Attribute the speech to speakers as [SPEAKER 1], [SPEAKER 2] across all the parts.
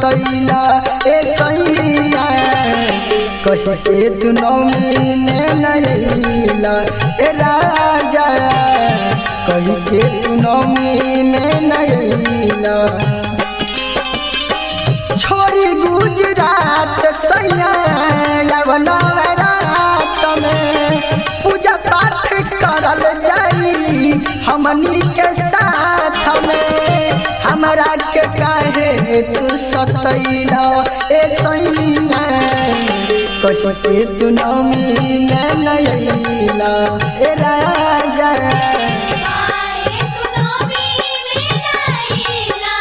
[SPEAKER 1] सतैला ए सैया कही के तू नौमी में नैला ए राजा कही के तू नौमी में नैला छोरी गुजरात सैया नवरात में पूजा पाठ करल जाई हमनी के साथ में हमरा के काहे तू सतैला ए सैया कही के तू नौमी में नैला ए राजा
[SPEAKER 2] आए सुनोमी में नैला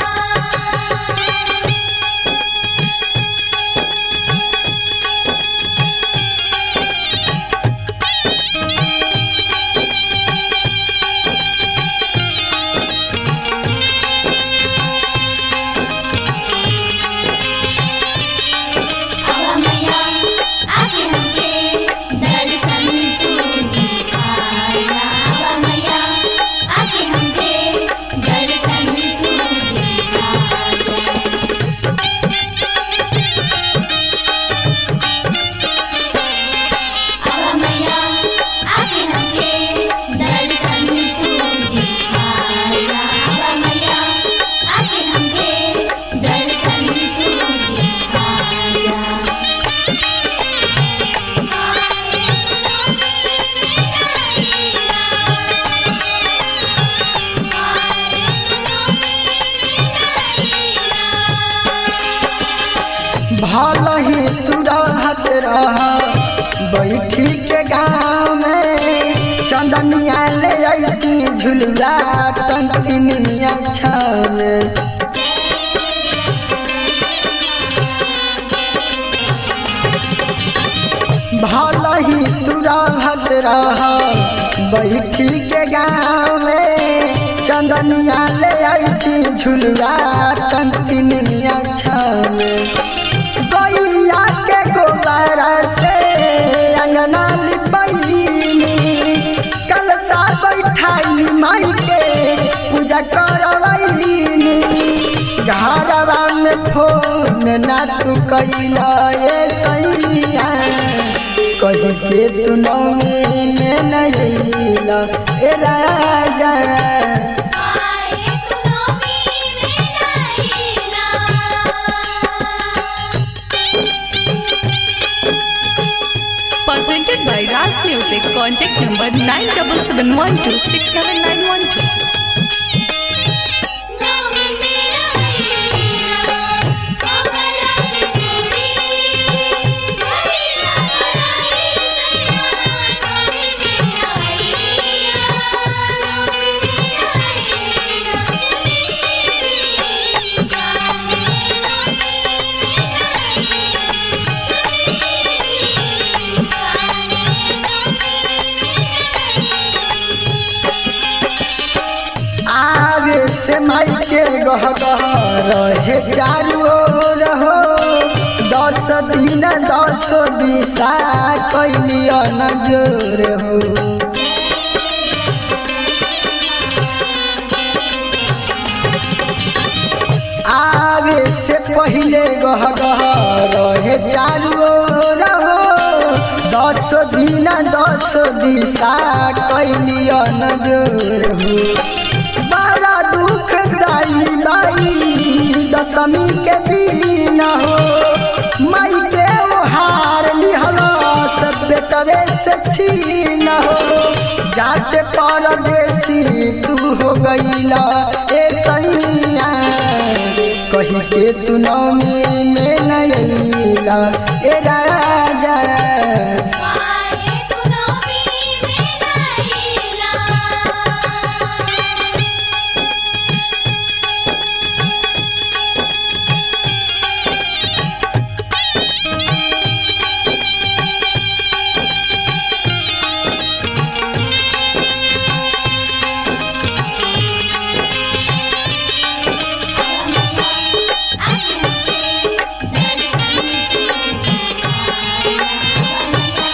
[SPEAKER 2] मैया आके हमके दर्शन तू दिखाया मैया आके हमके दर्शन तू दिखाया मैया आके हमके दर्शन तू दिखाया मैया आके हमके दर्शन तू दिखाया
[SPEAKER 1] भल ही तू रहत रह बैठी के गाँव में चंदनिया ले अती झुलुआ टंकिनिया छाव भल ही तू रहत रह बैठी के गाँव में चंदनिया ले अती झुलुआ टंकिनिया छाव गैया के गोबर से अंगना लिपैनी कलसा बैठाई माई के पूजा करवैनी घरवा में फोन ना तू कैला ए सैया कही के तू नौमी में नैला ए राजा
[SPEAKER 2] आए सुनोमी में नैला
[SPEAKER 3] Presented by Ras Music. Contact number 9771267912.
[SPEAKER 2] नौमी मेरा नैला कमरा चूड़ी घड़ीला बनाई सैया नौमी मेरा नौमी
[SPEAKER 1] आगे से माई के गह गह रहे चारू ओर हो दस दिन दस दिशा कैलिया नजर हो आगे से पहले गह गह रहे चारू ओर हो दस दिन दस दिशा कैलिया नजर हो बड़ा दुख दाई बाई दशमी के दिन हो माई के हार लिहल सब बेटवे से छीन हो जाते परदेसी तू हो गईला ए सैया कही के तू नौमी में नैला ए राजा
[SPEAKER 2] आए सुनोमी में नैला आके हमके दर्शन तू दिखाया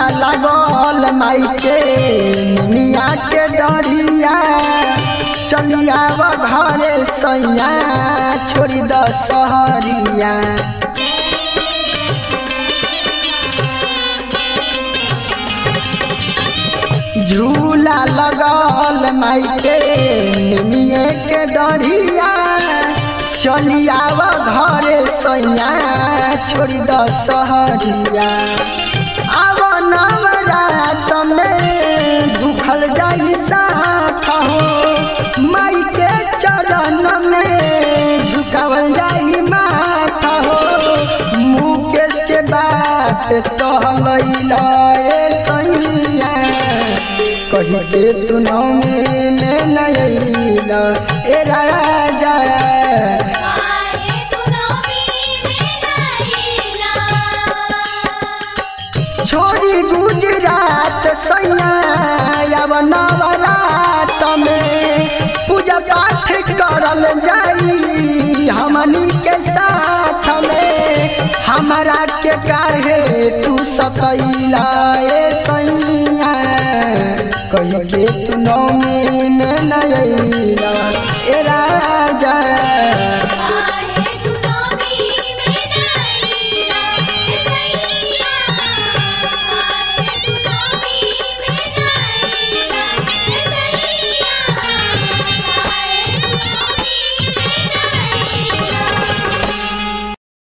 [SPEAKER 1] लागल माई के मिया के डरिया चलिया घरे सैया छोड़ी द सहरिया झूला लगल माई के निमिये के डरिया चलिया घरे सैया छोड़ी द सहरिया अब नवरात में भूखल जाई साथ हो माई के चरण में झुकावल जाई माथा हो मुकेश के बात कहलैला ए सैया कही के तू नौमी में नैला ए राजा
[SPEAKER 2] काहे तू नौमी में नैला
[SPEAKER 1] छोड़ी गुजरात सैया अब नवरात में पूजा पाठ करल जाई हमनी के साथ में हमरा के काहे तू सतैला ए सैया कही के तू नौमी में नैला ए रा